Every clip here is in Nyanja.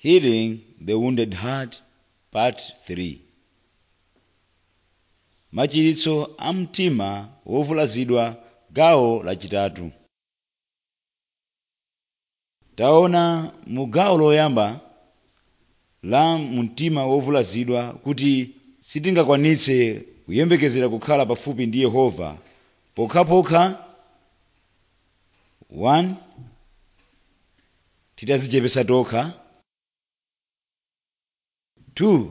Healing the Wounded Heart, Part 3 Machiritso a mtima wovulazidwa gawo lachitatu taona mu gawo loyamba la mtima wovulazidwa kuti sitingakwanitse kuyembekezera kukhala pafupi ndi yehova pokhapokha 1 titadzichepetsa tokha 2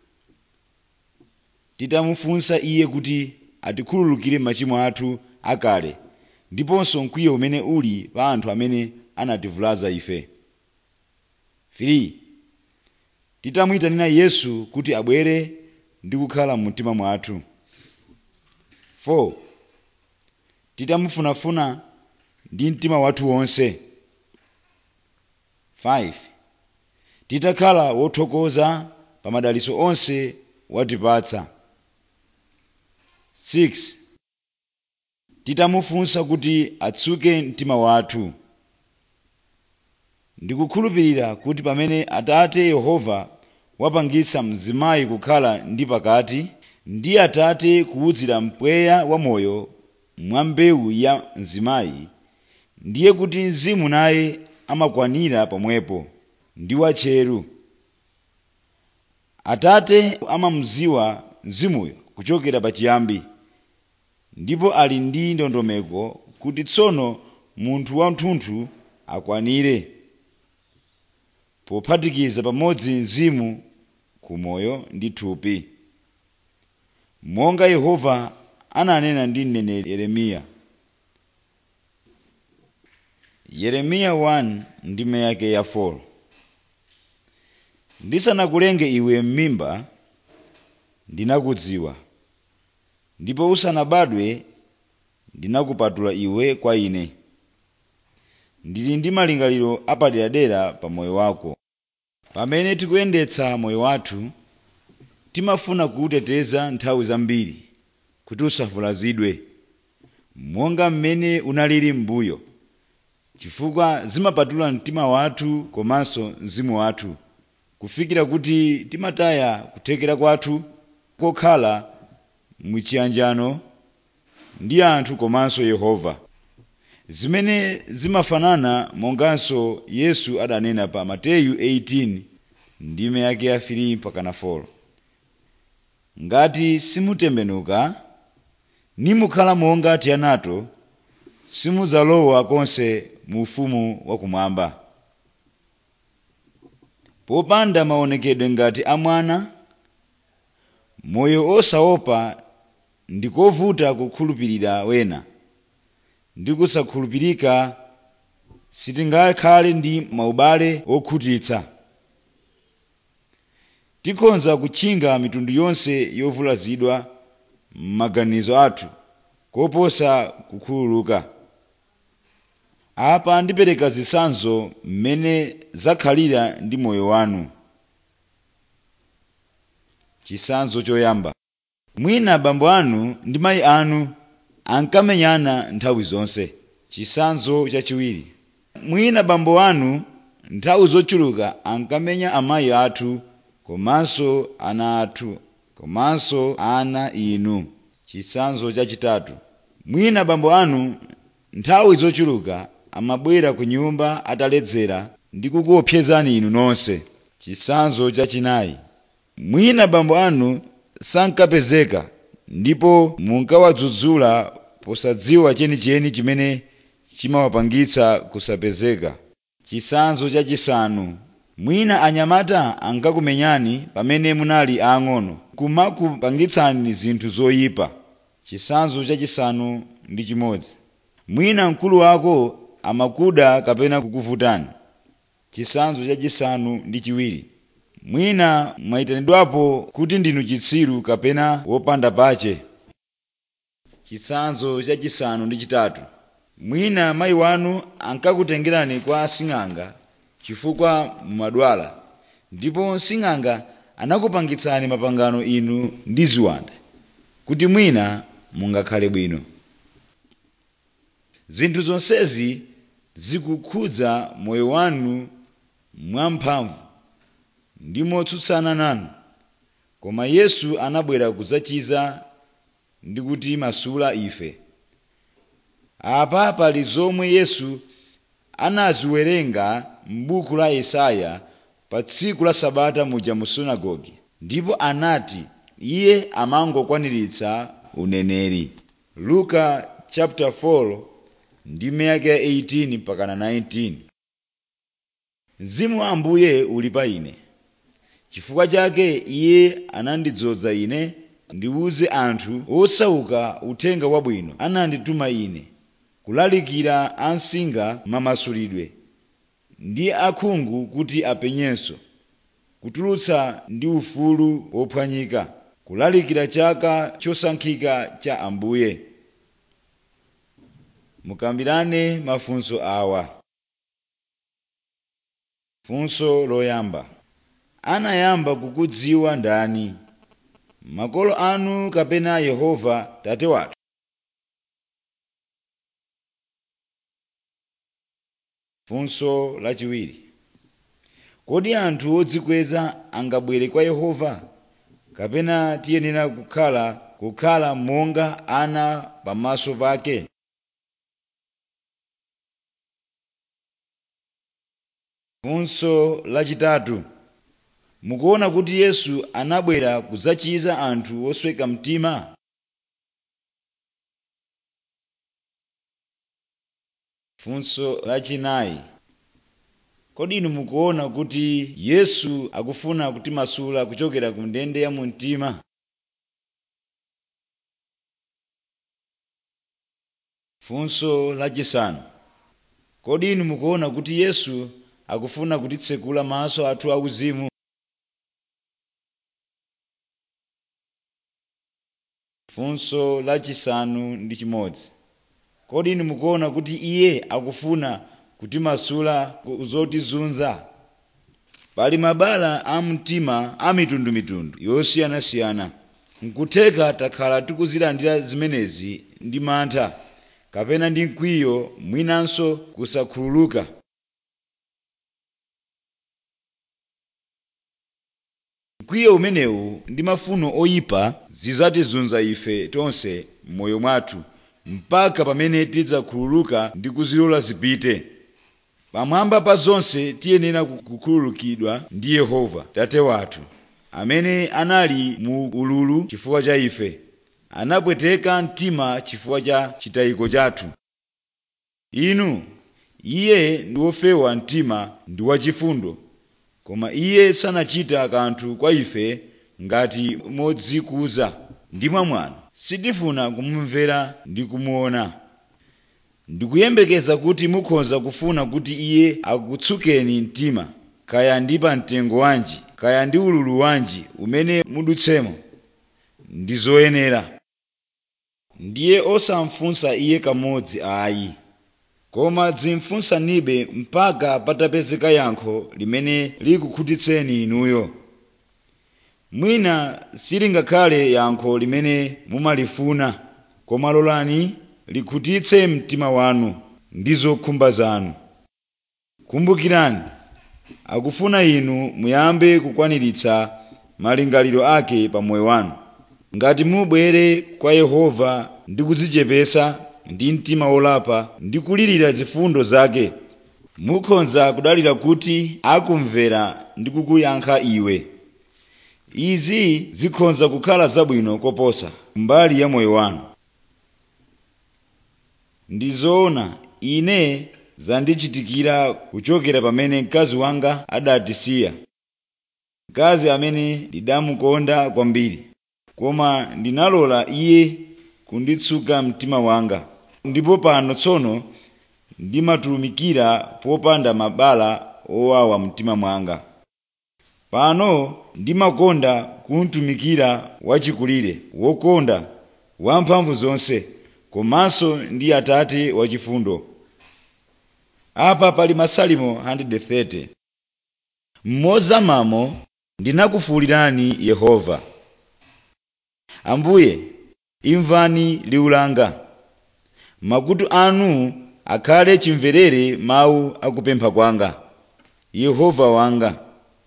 titamufunsa iye kuti atikhululukire machimo athu akale ndiponso mkwiyo umene uli pa anthu amene anativulaza ife 3 titamuyitanira yesu kuti abwere ndi kukhala mumtima mwathu 4 titamufunafuna ndi mtima wathu wonse 5 titakhala wothokoza pa madalitso onse watipatsa 6 titamufunsa kuti atsuke mtima wathu ndikukhulupirira kuti pamene atate yehova wapangitsa mzimayi kukhala ndi pakati ndi atate kuwudzira mpweya wamoyo mwa mbewu ya mzimayi ndiye kuti mzimu naye amakwanira pomwepo ndi watcheru atate amamudziwa mzimuyo kuchokera pachiyambi ndipo ali ndi ndondomeko kuti tsono munthu wathunthu akwanire pophatikiza pamodzi mzimu kumoyo ndi thupi monga yehova ananena ndi mneneri yeremiya yeremiya 1 ndime yake ya 4 ndisanakulenge iwe m'mimba ndinakudziwa ndipo usanabadwe ndinakupatula iwe kwa ine ndili ndi malingaliro apaderadera pa moyo wako pamene tikuyendetsa moyo wathu timafuna kuwuteteza nthawi zambiri kuti usavulazidwe monga mmene unalili m'mbuyo chifukwa zimapatula mtima wathu komanso mzimu wathu kufikira kuti timataya kuthekera kwathu kokhala muchiyanjano ndi anthu komanso yehova zimene zimafanana monganso yesu adanena pa mateyu 18 ndime yake ya 3 mpakana 4 ngati simutembenuka nimukhala monga tianato simudzalowa konse mu ufumu wakumwamba popanda maonekedwe ngati a mwana moyo osaopa ndikovuta kukhulupirira wena ndi kusakhulupirika sitingakhale ndi maubale okhutitsa tikhonza kutchinga mitundu yonse yovulazidwa m'maganizo athu koposa kukhululuka apa ndipereka zitsanzo mmene zakhalira ndi moyo wanu chitsanzo choyamba mwina abambo anu ndi mayi anu ankamenyana nthawi zonse chitsanzo chachiwiri mwina abambo anu nthawi zochuluka ankamenya amayi athu komanso ana athu komanso ana inu chitsanzo chachitatu mwina abambo anu nthawi zochuluka amabwera ku nyumba ataledzera ndi kukuopsezani inu nonse chitsanzo chachinayi mwina abambo anu sankapezeka ndipo munkawadzudzula posadziwa chenicheni chimene chimawapangitsa kusapezeka chitsanzo chachisanu mwina anyamata ankakumenyani pamene munali aang'ono kumakupangitsani zinthu zoyipa chitsanzo chachisanu ndi chimodzi mwina mkulu wako amakuda kapena kukuvutani chitsanzo chachisanu ndi chiwiri mwina mwayitanidwapo kuti ndinu chitsiru kapena wopanda pache chitsanzo chachisanu ndi chitatu mwina mayi wanu ankakutengerani kwa asing'anga chifukwa mumadwala ndipo sing'anga anakupangitsani mapangano inu ndi ziwanda kuti mwina mungakhale bwino zinthu zonsezi zikukhudza moyo wanu mwamphamvu ndi motsutsana nanu koma yesu anabwera kudzachiza ndi kutimasula ife apa pali zomwe yesu anaziwerenga m'buku la yesaya pa tsiku la sabata muja mu sunagoge ndipo anati iye amangokwaniritsa uneneri luka chapter 4 ndi miyake ya 18 mpakana 19 mzimu wa ambuye uli pa ine chifukwa chake iye anandidzoza ine ndiwuze anthu osauka uthenga wabwino anandituma ine kulalikira ansinga mamasulidwe ndi akhungu kuti apenyenso kutulutsa ndi ufulu wophwanyika kulalikira chaka chosankhika cha ambuye mukambirane mafunso awa funso loyamba anayamba kukudziwa ndani makolo anu kapena yehova tate wathu funso lachiwiri kodi anthu odzikweza angabwere kwa yehova kapena tiyenera kukhala kukhala monga ana pamaso pake funso lachitatu mukuona kuti yesu anabwera kudzachiza anthu osweka mtima funso lachinayi kodi inu mukuona kuti yesu akufuna kutimasula kuchokera ku ndende ya mumtima funso lachisanu kodi inu mukuona kuti yesu akufuna kutitsekula maso athu auzimu funso lachisanu ndi chimodzi kodi inu mukuona kuti iye akufuna kutimasula ku zotizunza pali mabala a mtima a mitundumitundu yosiyanasiyana nkutheka takhala tikuzilandira zimenezi ndi mantha kapena ndi mkwiyo mwinanso kusakhululuka mkwiyo umenewu ndi mafuno oyipa zizatizunza ife tonse m'moyo mwathu mpaka pamene tidzakhululuka ndi kuzilola zipite pamwamba pa zonse tiyenera kukhululukidwa ndi yehova tate wathu amene anali mu ululu chifukwa cha ife anapweteka mtima chifukwa cha chitayiko chathu inu iye ndi wofewa mtima ndi wachifundo koma iye sanachita kanthu kwa ife ngati modzikuza ndi mwamwano sitifuna kumumvera ndi kumuona ndikuyembekeza kuti mukhoza kufuna kuti iye akutsukeni mtima kaya ndi pamtengo wanji kaya ndi ululu wanji umene mudutsemo ndi zoyenera ndiye osamfunsa iye kamodzi ayi koma dzimfunsanibe mpaka patapezeka yankho limene likukhutitseni inuyo mwina silingakhale yankho limene mumalifuna koma lolani likhutitse mtima wanu ndi zokhumba zanu kumbukirani akufuna inu muyambe kukwaniritsa malingaliro ake pa moyo wanu ngati mubwere kwa yehova ndi kudzichepesa ndi mtima wolapa ndi kulirira zifundo zake mukhoza kudalira kuti akumvera ndi kukuyankha iwe izi zikhoza kukhala zabwino koposa mbali ya moyo wanu ndi zoona ine zandichitikira kuchokera pamene mkazi wanga adatisiya mkazi amene ndidamukonda kwambiri koma ndinalola iye kunditsuka mtima wanga ndipo pano tsono ndimatulumikira popanda mabala owawa mtima mwanga pano ndimakonda kumtumikira wachikulire wokonda wamphamvu zonse komanso ndi atate wachifundo apa pali masalimo 130 mmozamamo ndinakufuwulirani yehova ambuye imvani liwu langa makutu anu akhale chimverere mawu akupempha kwanga yehova wanga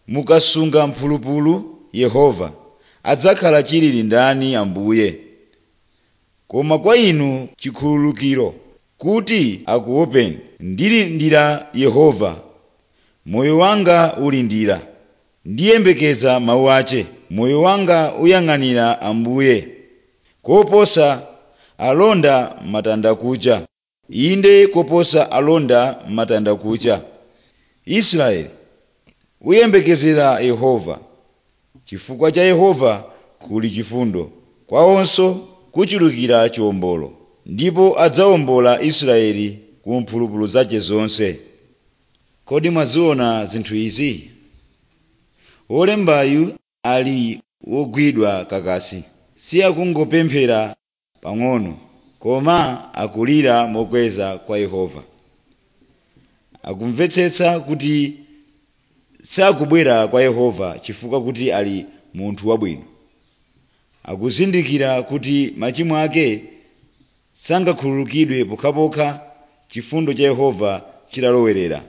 mukasunga mphulupulu yehova adzakhala chilili ndani ambuye koma kwa inu chikhululukiro kuti akuopeni ndilindira yehova moyo wanga ulindira ndiyembekeza mawu ache moyo wanga uyang'anira ambuye koposa alonda matanda kucha inde koposa alonda matanda kucha israeli uyembekezera yehova chifukwa cha yehova kuli chifundo kwawonso kuchulukira chiwombolo ndipo adzawombola israeli ku mphulupulu zace zonse kodi mwaziona zinthu izi wolembayu ali wogwidwa kakasi si akungopemphera pang'ono koma akulira mokweza kwa yehova akumvetsetsa kuti sakubwera kwa yehova chifukwa kuti ali munthu wabwino akuzindikira kuti machimo ake sangakhululukidwe pokhapokha chifundo cha yehova chitalowerera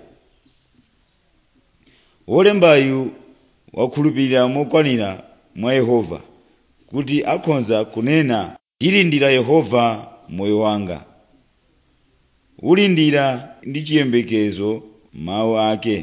wolembayu wakhulupirira mokwanira mwa yehova kuti akhonza kunena ndilindira yehova moyo wanga ulindira ndi chiyembekezo mawu ake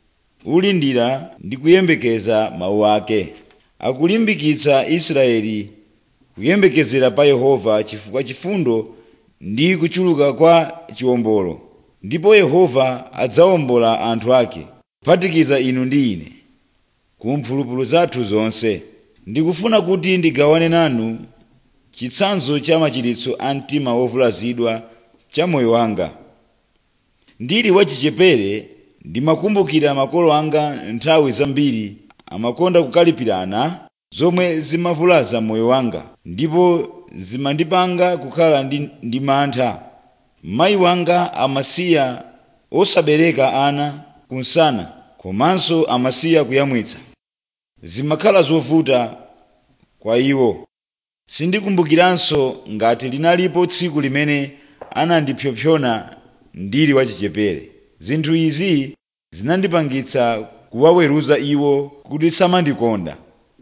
ulindira ndi kuyembekeza mawu ake akulimbikitsa israeli kuyembekezera pa yehova chifukwa chifundo ndi kuchuluka kwa chiwombolo ndipo yehova adzawombola anthu ake kuphatikiza inu ndi ine ku mphulupulu zathu zonse ndikufuna kuti ndigawane nanu chitsanzo cha machiritso a mtima wovulazidwa cha moyo wanga ndili wachichepere ndimakumbukira makolo anga nthawi zambiri amakonda kukalipirana zomwe zimavulaza moyo wanga ndipo zimandipanga kukhala ndi, ndi mantha mayi wanga amasiya osabereka ana kunsana komanso amasiya kuyamwitsa zimakhala zovuta kwa iwo sindikumbukiranso ngati linalipo tsiku limene anandipsompsona ndili wachichepere zinthu izi zinandipangitsa kuwaweruza iwo kuti samandikonda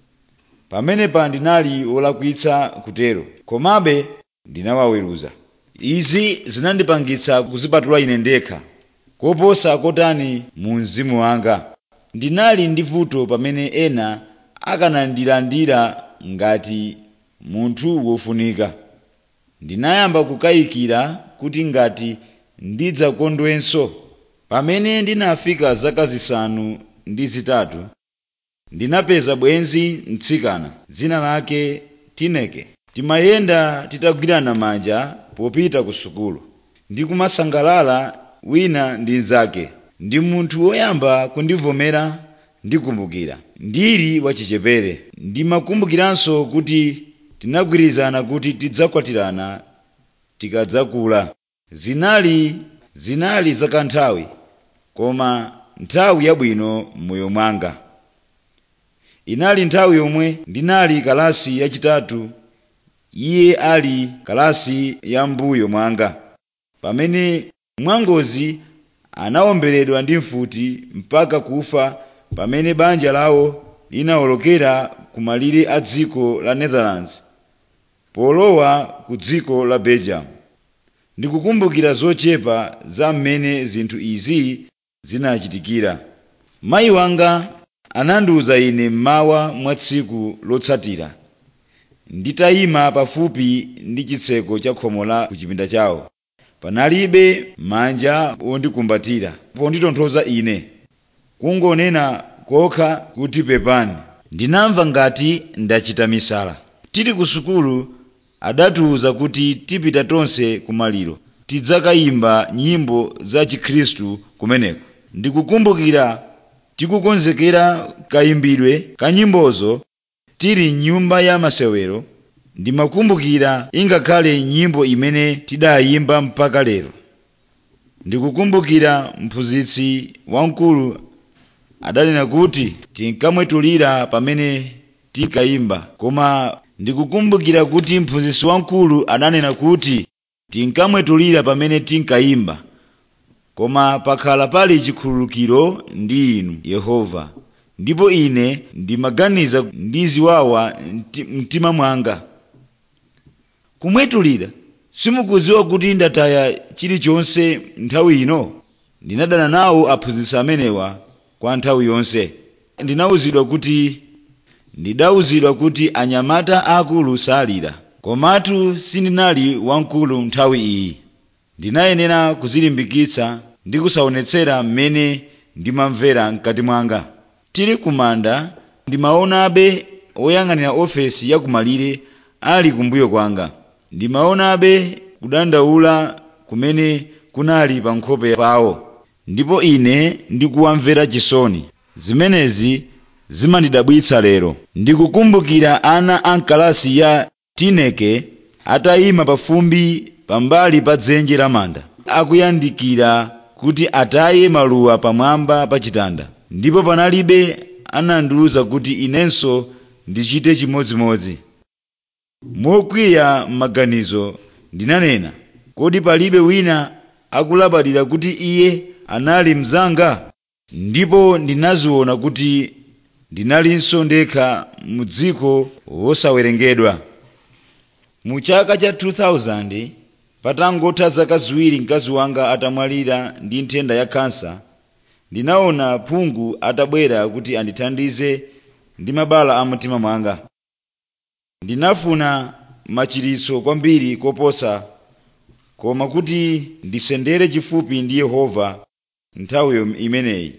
pamenepa ndinali wolakwitsa kutero komabe ndinawaweruza izi zinandipangitsa kuzipatula ine ndekha koposa kotani mu mzimu wanga ndinali ndi vuto pamene ena akanandilandira ngati munthu wofunika ndinayamba kukayikira kuti ngati ndidzakondwenso pamene ndinafika zaka zisanu ndi zitatu ndinapeza bwenzi mtsikana dzina lake tineke timayenda titagwirana manja popita ku sukulu ndikumasangalala wina ndi mnzake ndi munthu woyamba kundivomera ndikumbukira ndili wachichepere ndimakumbukiranso kuti tinagwirizana kuti tidzakwatirana tikadzakula zinali zinali zakanthawi koma nthawi yabwino m'moyo mwanga inali nthawi yomwe ndinali kalasi yachitatu iye ali kalasi ya mbuyo mwanga pamene mwangozi anawomberedwa ndi mfuti mpaka kufa pamene banja lawo linawolokera ku malire a dziko la netherlands polowa ku dziko la belgium ndikukumbukira zochepa za mmene zinthu izi zinachitikira mayi wanga anandiwuza ine mmawa mwa tsiku lotsatira nditayima pafupi ndi chitseko cha khomo la ku chipinda chawo panalibe manja wondikumbatira ponditonthoza ine kungonena kokha kuti pepani ndinamva ngati ndachita misala tili ku sukulu adatiwuza kuti tipita tonse kumaliro tidzakayimba nyimbo za chikhristu kumeneko ndikukumbukira tikukonzekera kayimbidwe ka nyimbozo tili mnyumba ya masewero ndimakumbukira ingakhale nyimbo imene tidayimba mpaka lero ndikukumbukira mphunzitsi wamkulu adanena kuti tinkamwetulira pamene tikayimba koma ndikukumbukira kuti mphunzitsi wamkulu adanena kuti tinkamwetulira pamene tinkayimba koma pakhala pali chikhululukiro ndi inu yehova ndipo ine ndimaganiza ndi ziwawa mti- mtima mwanga kumwetulira simukudziwa kuti ndataya chilichonse nthawi ino ndinadana nawo aphunzitsi amenewa kwa nthawi yonse ndinawuzidwa kuti ndidawuzidwa kuti anyamata akulu salira komatu sindinali wamkulu nthawi iyi ndinayenera kuzilimbikitsa ndi kusaonetsera mmene ndimamvera mkati mwanga tili kumanda ndimaonabe oyang'anira ofesi yakumalire ali kumbuyo kwanga ndimaonabe kudandaula kumene kunali pa nkhope pawo ndipo ine ndikuwamvera chisoni zimenezi zimandidabwitsa lero ndikukumbukira ana a mkalasi ya tineke atayima pafumbi pambali pa dzenje la manda akuyandikira kuti ataye maluwa pamwamba pa chitanda ndipo panalibe anandiwuza kuti inenso ndichite chimodzimodzi mokwiya m'maganizo ndinanena kodi palibe wina akulabadira kuti iye anali mnzanga ndipo ndinaziona kuti ndinalinso ndekha mu dziko wosawerengedwa mu chaka cha 2000 patangotha zaka ziwiri mkazi wanga atamwalira ndi nthenda ya kansa ndinaona phungu atabwera kuti andithandize ndi mabala a mtima mwanga ndinafuna machiritso kwambiri koposa koma kuti ndisendere chifupi ndi yehova nthawi imeneyi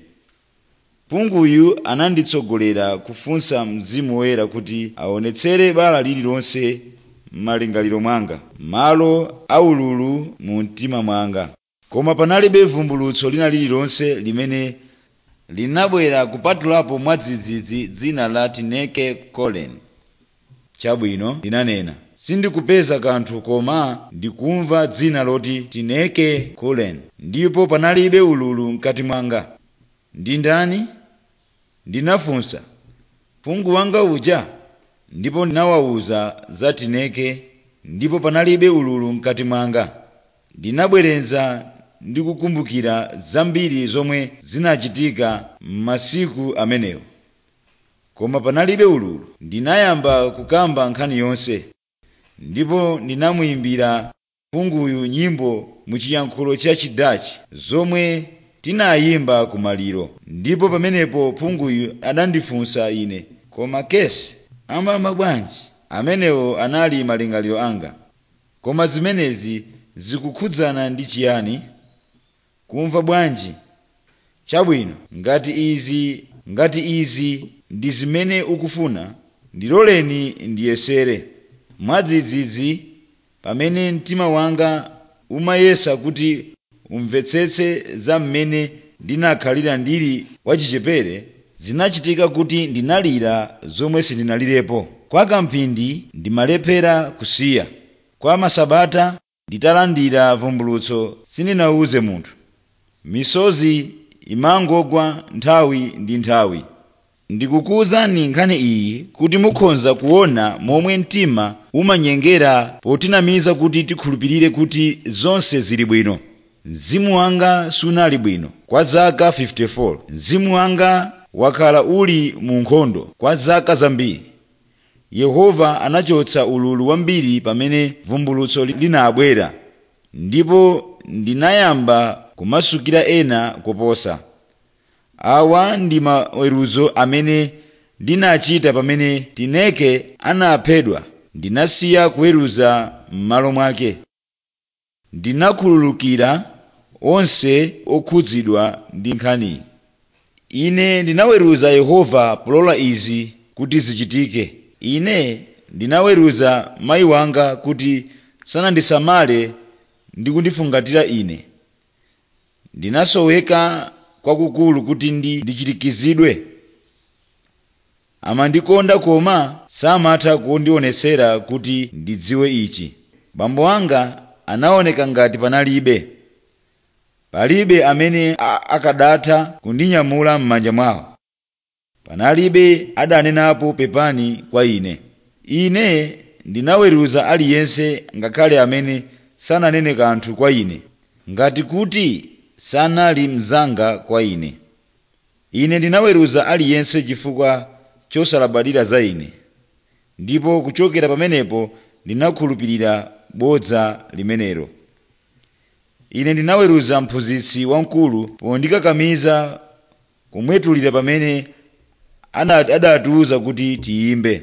phunguyu ananditsogolera kufunsa mzimu woyera kuti aonetsere bala lililonse m'malingaliro mwanga malo aululu mu mtima mwanga koma panalibe vumbulutso lina lililonse limene linabwera kupatulapo mwadzidzidzi dzina la tineke colen chabwino ndinanena sindikupeza kanthu koma ndikumva dzina loti tineke colen ndipo panalibe ululu mkati mwanga ndi ndani ndinafunsa phungu wanga uja ndipo ndinawawuza za tineke ndipo panalibe ululu mkati mwanga ndinabwerenza ndi kukumbukira zambiri zomwe zinachitika m'masiku amenewo koma panalibe ululu ndinayamba kukamba nkhani yonse ndipo ndinamuyimbira phunguyu nyimbo mu chiyankhulo cha chidachi zomwe tinayimba kumaliro ndipo pamenepo phunguyu adandifunsa ine koma kesi amama bwanji amenewo anali malingaliro anga koma zimenezi zikukhudzana ndi chiyani kumva bwanji chabwino ngati izi ngati izi ndi zimene ukufuna ndiloleni ndiyesere mwadzidzidzi pamene mtima wanga umayesa kuti umvetsetse za mmene ndinakhalira ndili wachichepere zinachitika kuti ndinalira zomwe sindinalirepo kwa kamphindi ndimalephera kusiya kwa masabata nditalandira vumbulutso sindinawuze munthu misozi imangogwa nthawi ndi nthawi ndikukuwuzani nkhani iyi kuti mukhoza kuona momwe mtima umanyengera potinamiza kuti tikhulupirire kuti zonse zili bwino mzimu wanga sunali bwino kwa zaka 54 mzimu wanga wakhala uli mu nkhondo kwa zaka zambiri yehova anachotsa ululu wambiri pamene vumbulutso linabwera ndipo ndinayamba kumasukira ena koposa awa ndi maweruzo amene ndinachita pamene tineke anaphedwa ndinasiya kuweruza m'malo mwake ndinakhululukira onse okhudzidwa ndi nkhaniyi ine ndinaweruza yehova polola izi kuti zichitike ine ndinaweruza mayi wanga kuti sanandisamale ndi kundifungatira ine ndinasoweka kwakukulu kuti ndi ndichirikizidwe amandikonda koma samatha kundionetsera kuti ndidziwe ichi bambo anga anaoneka ngati panalibe palibe amene akadatha kundinyamula m'manja mwawo panalibe adanenapo pepani kwa ine ine ndinaweruza aliyense ngakhale amene sananene kanthu kwa ine ngati kuti sanali mnzanga kwa ine ine ndinaweruza aliyense chifukwa chosalabadira za ine ndipo kuchokera pamenepo ndinakhulupirira bodza limenelo ine ndinaweruza mphunzitsi wamkulu pondikakamiza kumwetulira pamene ana- adatiwuza kuti tiyimbe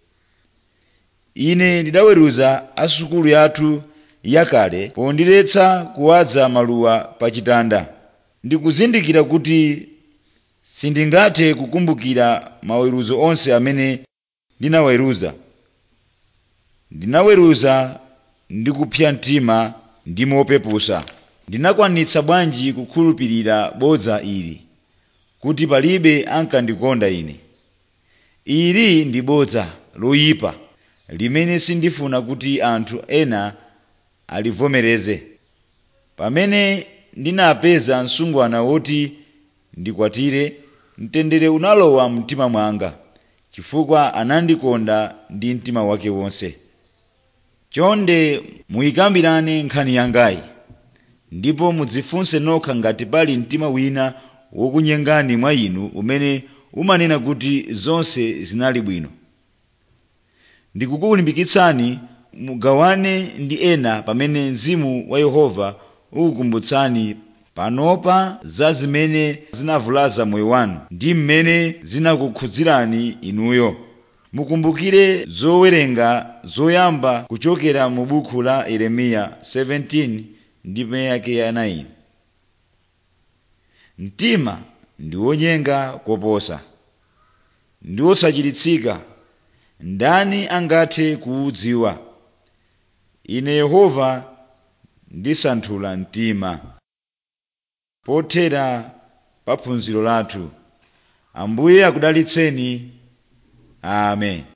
ine ndidaweruza asukulu yathu yakale pondiletsa kuwaza maluwa pa chitanda ndikuzindikira kuti sindingathe kukumbukira maweruzo onse amene ndinaweruza ndinaweruza ndi kupsa mtima ndi mopepusa ndinakwanitsa bwanji kukhulupirira bodza ili kuti palibe ankandikonda ine ili ndi bodza loyipa limene sindifuna kuti anthu ena alivomereze pamene ndinapeza msungwana woti ndikwatire mtendere unalowa mtima mwanga chifukwa anandikonda ndi mtima wake wonse chonde muyikambirane nkhani yangayi ndipo mudzifunse nokha ngati pali mtima wina wokunyengani mwa inu umene umanena kuti zonse zinali bwino ndikukulimbikitsani mugawane ndi ena pamene mzimu wa yehova ukukumbutsani panopa za zimene zinavulaza moyo wanu ndi mmene zinakukhudzirani inuyo mukumbukire zowerenga zoyamba kuchokera mu buku la yeremiya 17 ndi meyake ya 9 mtima ndi wonyenga koposa ndi wosachiritsika ndani angathe kuwudziwa ine yehova ndisanthula mtima pothera pa phunziro lathu ambuye akudalitseni amen